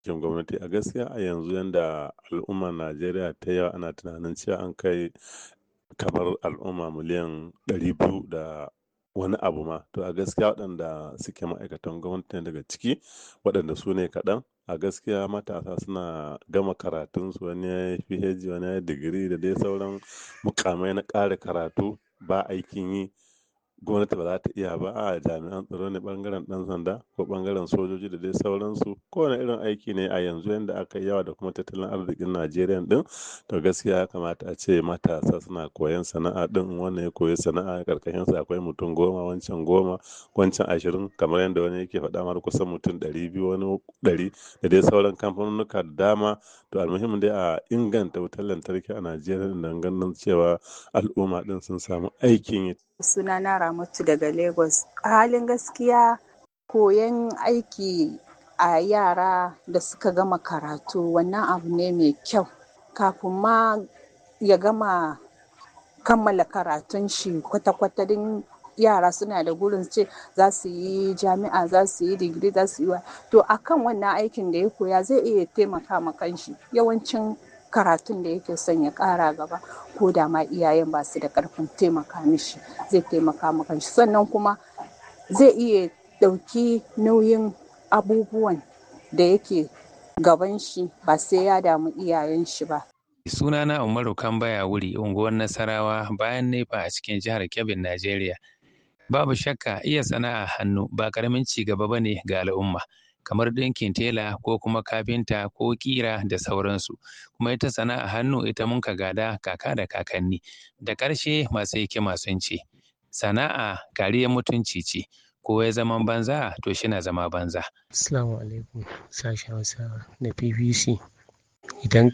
aikin gwamnati. A gaskiya a yanzu yanda al'ummar Najeriya ta yawa ana tunanin cewa an kai kamar al'umma miliyan ɗari biyu da wani abu ma. To a gaskiya waɗanda suke ma'aikatan gwamnati ne daga ciki waɗanda su ne kaɗan. A gaskiya matasa suna gama karatunsu wani yayi PhD wani yayi digiri da dai sauran mukamai na ƙara karatu ba aikin yi. Gwamnati ba za ta iya ba. A'a jami'an tsaro ne ɓangaren ɗan sanda ko ɓangaren sojoji da dai sauransu. Ko wane irin aiki ne a yanzu yanda aka yi yawa da kuma tattalin arzikin Najeriya ɗin. To gaskiya ya kamata ace matasa suna koyon sana'a ɗin. Wannan ya koyi sana'a ƙarƙashinsa akwai mutum goma, wancan goma, wancan ashirin kamar yanda wani yake faɗa mar kusan mutum ɗari biyu wani ɗari da dai sauran kamfanunnuka da dama. To almuhim dai a inganta wutar lantarki a Najeriya don ganin cewa al'umma ɗin sun samu aikin yi. Sunana Ramatu daga Lagos. A halin gaskiya koyon aiki a yara da suka gama karatu wannan abu ne mai kyau. Kafin ma ya gama kammala karatun shi kwata-kwata din yara suna da gurin ce za su yi jami'a, za su yi digiri, za su yi wa. To a kan wannan aikin da ya koya zai iya taimaka ma kanshi. Yawancin karatun da yake son ya ƙara gaba ko da ma iyayen ba su da ƙarfin taimaka mishi zai taimaka ma kanshi. Sannan kuma zai iya ɗauki nauyin abubuwan da yake gaban shi ba sai ya damu iyayen shi ba. Sunana Umaru Kambaya Wuri, unguwar Nasarawa bayan Nefa a cikin jihar Kebbi, Najeriya. Babu shakka iya sana'a hannu ba ƙaramin ci gaba ba ne ga al'umma. Kamar ɗinkin tela ko kuma kafinta ko ƙira da sauransu. Kuma ita sana'a hannu ita mun ka gada kaka da kakanni. Da ƙarshe masu hikima sun ce, sana'a kariyar mutunci ce. Ko ya zaman banza to shi na zama banza. Assalamu alaikum sashen Hausa na BBC. Idan